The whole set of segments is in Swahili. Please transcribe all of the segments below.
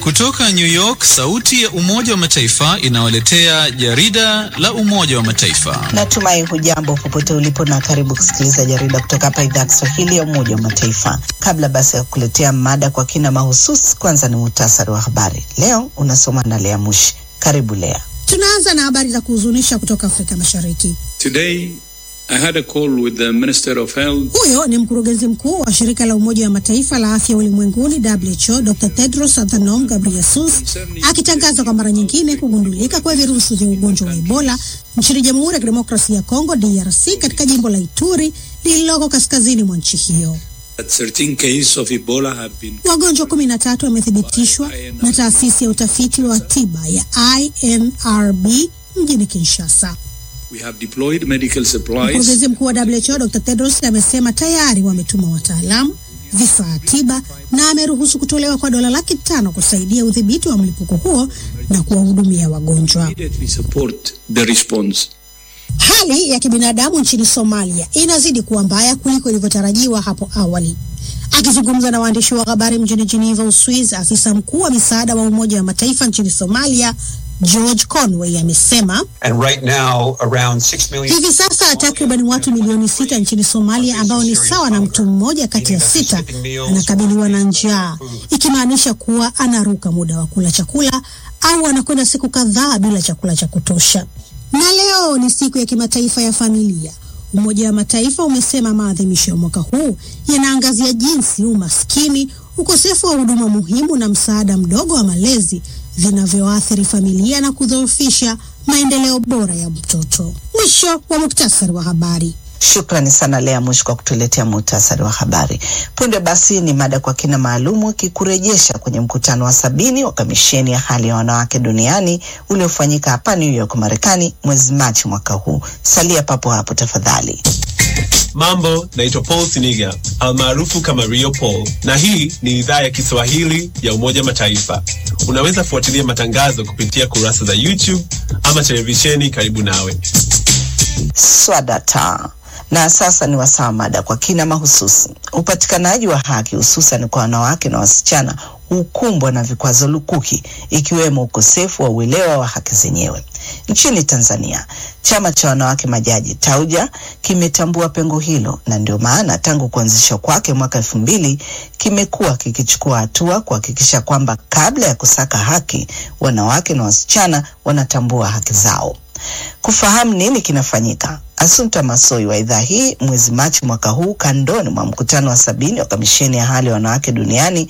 Kutoka New York, sauti ya Umoja wa Mataifa inawaletea jarida la Umoja wa Mataifa. Natumai hujambo popote ulipo na karibu kusikiliza jarida kutoka hapa idhaa ya Kiswahili ya Umoja wa Mataifa. Kabla basi ya kukuletea mada kwa kina mahususi, kwanza ni muhtasari wa habari. Leo unasoma na Lea Mushi. Karibu Lea. Tunaanza na habari za kuhuzunisha kutoka Afrika Mashariki. Today, I had a call with the Minister of Health. Huyo ni mkurugenzi mkuu wa shirika la Umoja wa Mataifa la afya ulimwenguni WHO, Dr. Tedros Adhanom Ghebreyesus akitangaza kwa mara nyingine kugundulika kwa virusi vya ugonjwa wa Ebola nchini Jamhuri ya Kidemokrasia ya Kongo DRC, katika jimbo la Ituri lililoko kaskazini mwa nchi hiyo. That 13 cases of Ebola have been Wagonjwa kumi na tatu wamethibitishwa na taasisi ya utafiti wa tiba ya INRB mjini Kinshasa. we have deployed medical supplies Mkurugenzi mkuu wa WHO Dr. Tedros amesema tayari wametuma wataalamu, vifaa tiba na ameruhusu kutolewa kwa dola laki tano kusaidia udhibiti wa mlipuko huo na kuwahudumia wagonjwa. immediately support the response. Hali ya kibinadamu nchini Somalia inazidi kuwa mbaya kuliko ilivyotarajiwa hapo awali. Akizungumza na waandishi wa habari mjini Geneva, Uswizi, afisa mkuu wa misaada wa Umoja wa Mataifa nchini Somalia George Conway amesema And right now, around 6 million hivi sasa takriban watu milioni sita nchini Somalia ambao ni sawa na mtu mmoja kati ya sita anakabiliwa na njaa, ikimaanisha kuwa anaruka muda wa kula chakula au anakwenda siku kadhaa bila chakula cha kutosha. Na leo ni siku ya kimataifa ya familia. Umoja wa Mataifa umesema maadhimisho ya mwaka huu yanaangazia jinsi umaskini, ukosefu wa huduma muhimu na msaada mdogo wa malezi vinavyoathiri familia na kudhoofisha maendeleo bora ya mtoto. Mwisho wa muktasari wa habari. Shukrani sana Lea Mushi kwa kutuletea muhtasari wa habari. Punde basi ni mada kwa kina maalumu ikikurejesha kwenye mkutano wa sabini wa kamisheni ya hali ya wanawake duniani uliofanyika hapa New York, Marekani mwezi Machi mwaka huu. Salia papo hapo tafadhali. Mambo, naitwa Paul Siniga almaarufu kama Rio Paul, na hii ni idhaa ya Kiswahili ya Umoja Mataifa. Unaweza fuatilia matangazo kupitia kurasa za YouTube ama televisheni karibu nawe. Swadata. Na sasa ni wasaa mada kwa kina mahususi. Upatikanaji wa haki hususan kwa wanawake na wasichana hukumbwa na vikwazo lukuki ikiwemo ukosefu wa uelewa wa haki zenyewe. Nchini Tanzania, chama cha wanawake majaji Tauja kimetambua pengo hilo, na ndio maana tangu kuanzishwa kwake mwaka elfu mbili kimekuwa kikichukua hatua kuhakikisha kwamba kabla ya kusaka haki, wanawake na wasichana wanatambua haki zao. Kufahamu nini kinafanyika, Asunta Masoi wa idhaa hii mwezi Machi mwaka huu, kandoni mwa mkutano wa sabini wa kamisheni ya hali ya wanawake duniani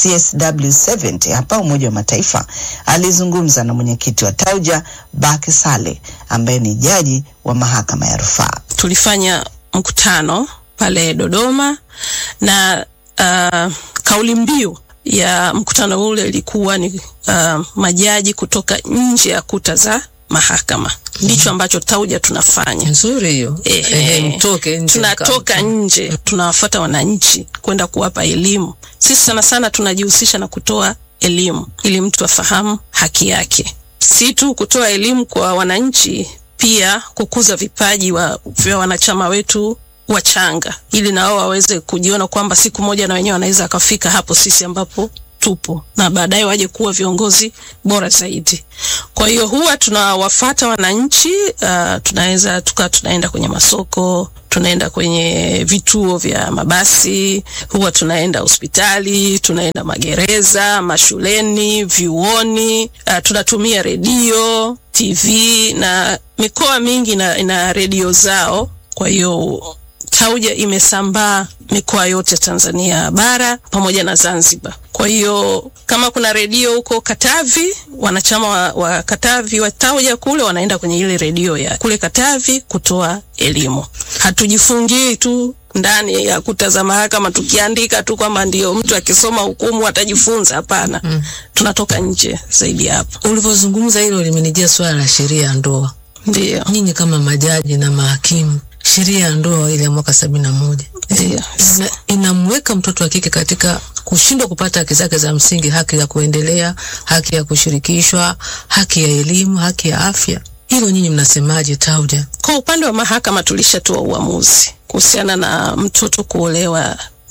CSW70 hapa Umoja wa Mataifa, alizungumza na mwenyekiti wa Tauja Baki Sale ambaye ni jaji wa mahakama ya rufaa. tulifanya mkutano pale Dodoma na uh, kauli mbiu ya mkutano ule ilikuwa ni uh, majaji kutoka nje ya kuta za mahakama. Ndicho ambacho Tauja tunafanya. nzuri hiyo Ehe. Ehe, mtoke nje tunatoka nje, tunawafuata wananchi kwenda kuwapa elimu. Sisi sana sana tunajihusisha na kutoa elimu ili mtu afahamu haki yake, si tu kutoa elimu kwa wananchi, pia kukuza vipaji wa, vya wanachama wetu wachanga, ili na wao waweze kujiona kwamba siku moja na wenyewe wanaweza wakafika hapo sisi ambapo tupo na baadaye waje kuwa viongozi bora zaidi. Kwa hiyo huwa tunawafata wananchi uh, tunaweza tuka tunaenda kwenye masoko, tunaenda kwenye vituo vya mabasi, huwa tunaenda hospitali, tunaenda magereza, mashuleni, vyuoni, uh, tunatumia redio, TV na mikoa mingi ina, ina redio zao. Kwa hiyo Tauja imesambaa mikoa yote Tanzania bara pamoja na Zanzibar. Kwa hiyo kama kuna redio huko Katavi, wanachama wa, wa Katavi wa Tauja kule wanaenda kwenye ile redio ya kule Katavi kutoa elimu. Hatujifungii tu ndani ya kuta za mahakama tukiandika tu kwamba ndio mtu akisoma hukumu atajifunza. Hapana, mm. tunatoka nje zaidi ya hapo. ulivyozungumza hilo limenijia swala la sheria ya ndoa Ndio, nyinyi kama majaji na mahakimu sheria ya ndoa ile ya mwaka sabini na moja ndio. ina, inamweka mtoto wa kike katika kushindwa kupata haki zake za msingi, haki ya kuendelea, haki ya kushirikishwa, haki ya elimu, haki ya afya. Hilo nyinyi mnasemaje Tauja? Kwa upande wa mahakama tulishatoa uamuzi kuhusiana na mtoto kuolewa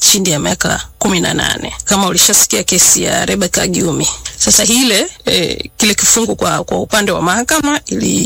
chini ya miaka kumi na nane. Kama ulishasikia kesi ya Rebecca Gyumi, sasa hile eh, kile kifungu kwa, kwa upande wa mahakama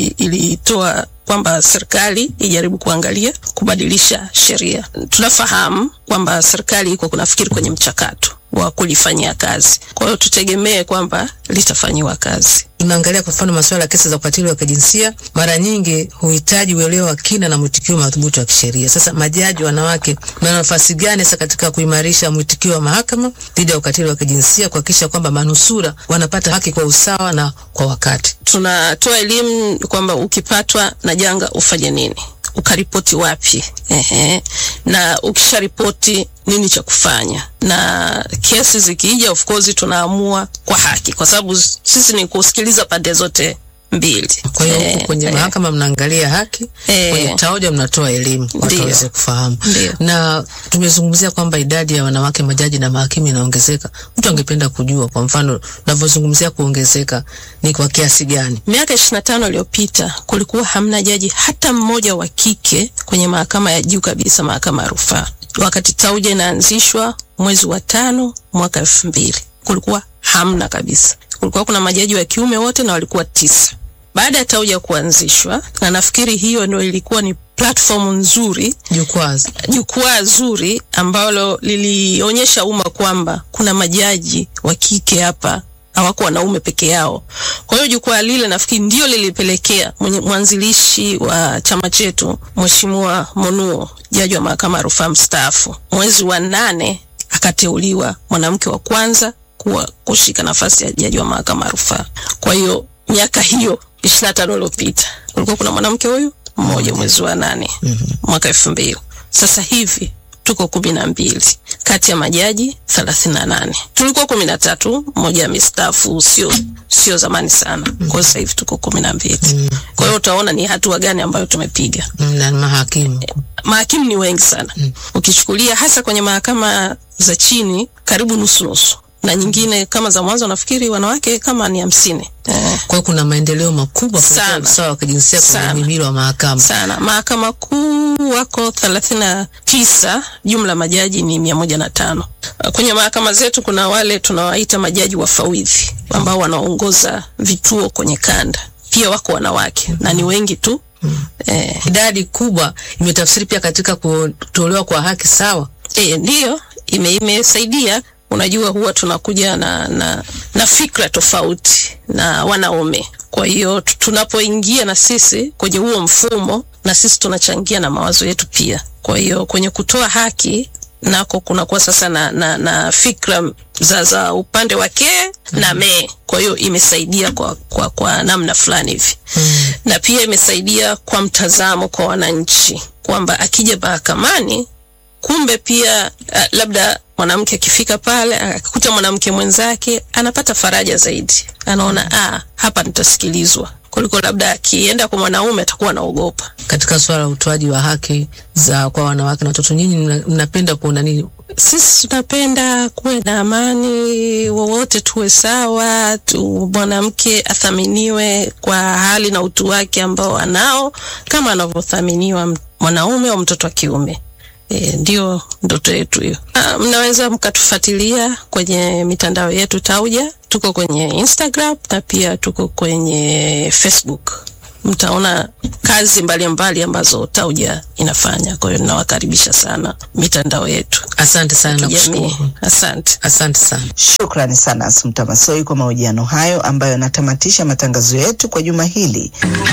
ilitoa ili kwamba serikali ijaribu kuangalia kubadilisha sheria. Tunafahamu kwamba serikali iko kunafikiri kwenye mchakato wa kulifanyia kazi, kwa hiyo tutegemee kwamba litafanyiwa kazi. Tunaangalia kwa mfano masuala ya kesi za ukatili wa kijinsia, mara nyingi huhitaji uelewa wa kina na mwitikio madhubuti wa kisheria. Sasa majaji wanawake na nafasi gani sasa katika kuimarisha mwitikio wa mahakama dhidi ya ukatili wa kijinsia, kuhakikisha kwamba manusura wanapata haki kwa usawa na kwa wakati? Tunatoa elimu kwamba ukipatwa na janga ufanye nini, ukaripoti wapi, ehe, na ukisharipoti nini cha kufanya, na kesi zikija, of course tunaamua kwa haki, kwa sababu sisi ni kusikiliza pande zote mbili. Kwa hiyo eh, kwenye eh, mahakama mnaangalia haki eh, kwenye TAWJA mnatoa elimu watu waweze kufahamu. Ndiyo. Na tumezungumzia kwamba idadi ya wanawake majaji na mahakimu inaongezeka. Mtu angependa kujua, kwa mfano tunavyozungumzia kuongezeka ni kwa kiasi gani? Miaka ishirini na tano iliyopita kulikuwa hamna jaji hata mmoja wa kike kwenye mahakama ya juu kabisa, mahakama ya rufaa. Wakati TAWJA inaanzishwa mwezi wa tano mwaka elfu mbili kulikuwa hamna kabisa. Kulikuwa kuna majaji wa kiume wote na walikuwa tisa. Baada ya TAWJA kuanzishwa, na nafikiri hiyo ndio ilikuwa ni platform nzuri, jukwaa jukwaa zuri ambalo lilionyesha umma kwamba kuna majaji wa kike hapa, hawako wanaume peke yao. Kwa hiyo jukwaa lile nafikiri ndio lilipelekea mwanzilishi wa chama chetu Mheshimiwa Monuo, jaji wa mahakama ya rufaa mstaafu, mwezi wa nane akateuliwa mwanamke wa kwanza kuwa kushika nafasi ya jaji wa mahakama ya rufaa. Kwa hiyo miaka hiyo ishirini na tano iliyopita kulikuwa kuna mwanamke huyu mmoja mwezi wa nane mwaka elfu mbili. Sasa hivi tuko kumi na mbili kati ya majaji thelathini na nane. Tulikuwa kumi na tatu, mmoja amestaafu, sio sio zamani sana. Kwa sasa hivi tuko kumi na mbili. Kwa hiyo utaona ni hatua gani ambayo tumepiga. Na mahakimu mahakimu ni wengi sana, ukichukulia hasa kwenye mahakama za chini karibu nusu nusu na nyingine kama za mwanzo nafikiri wanawake kama ni hamsini. Eh, Kwa hiyo kuna maendeleo makubwa Sana. kuelekea usawa wa kijinsia kwenye Sana. mhimili wa mahakama. sana. Mahakama kuu wako thelathini na tisa, jumla majaji ni mia moja na tano. Uh, Kwenye mahakama zetu kuna wale tunawaita majaji wafawidhi ambao wanaongoza vituo kwenye kanda, pia wako wanawake na ni wengi tu. Eh, Idadi kubwa imetafsiri pia katika kutolewa kwa haki sawa. E, ndiyo ime, imesaidia. Unajua, huwa tunakuja na, na, na fikra tofauti na wanaume. Kwa hiyo tu- tunapoingia na sisi kwenye huo mfumo, na sisi tunachangia na mawazo yetu pia. Kwa hiyo kwenye kutoa haki nako kunakuwa sasa na, na, na fikra za, za upande wa ke na me. Kwa hiyo imesaidia kwa, kwa, kwa namna fulani hivi na pia imesaidia kwa mtazamo kwa wananchi kwamba akija mahakamani kumbe pia uh, labda mwanamke akifika pale akakuta mwanamke mwenzake anapata faraja zaidi, anaona ah, hapa nitasikilizwa kuliko labda akienda kwa mwanaume atakuwa anaogopa. Katika suala la utoaji wa haki za kwa wanawake na watoto, nyinyi mna- mnapenda kuona nini? Sisi tunapenda kuwe na amani, wowote tuwe sawa tu, mwanamke athaminiwe kwa hali na utu wake ambao anao kama anavyothaminiwa m- mwanaume au mtoto wa kiume. E, ndio ndoto yetu hiyo. Ah, Mnaweza mkatufuatilia kwenye mitandao yetu TAWJA, tuko kwenye Instagram na pia tuko kwenye Facebook. Mtaona kazi mbalimbali mbali ambazo TAWJA inafanya. Kwa hiyo ninawakaribisha sana mitandao yetu Asante sana na kijamii. kushukuru. Asante. Asante sana. Shukrani sana Asumta Masoi kwa mahojiano hayo ambayo yanatamatisha matangazo yetu kwa juma hili.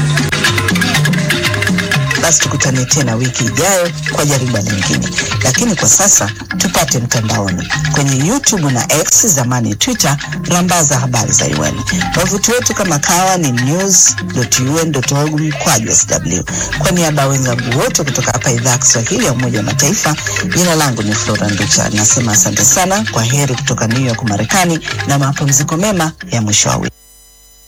Basi tukutane tena wiki ijayo kwa jariba lingine, lakini kwa sasa tupate mtandaoni kwenye YouTube na X, zamani Twitter, rambaza habari za UN. Wavuti wetu kama kawa ni news.un.org mkwaju sw. Kwa niaba ya wenzangu wote kutoka hapa idhaa ya Kiswahili ya Umoja wa Mataifa, jina langu ni Flora Nducha, nasema asante sana, kwa heri kutoka New York Marekani, na mapumziko mema ya mwisho wa wiki.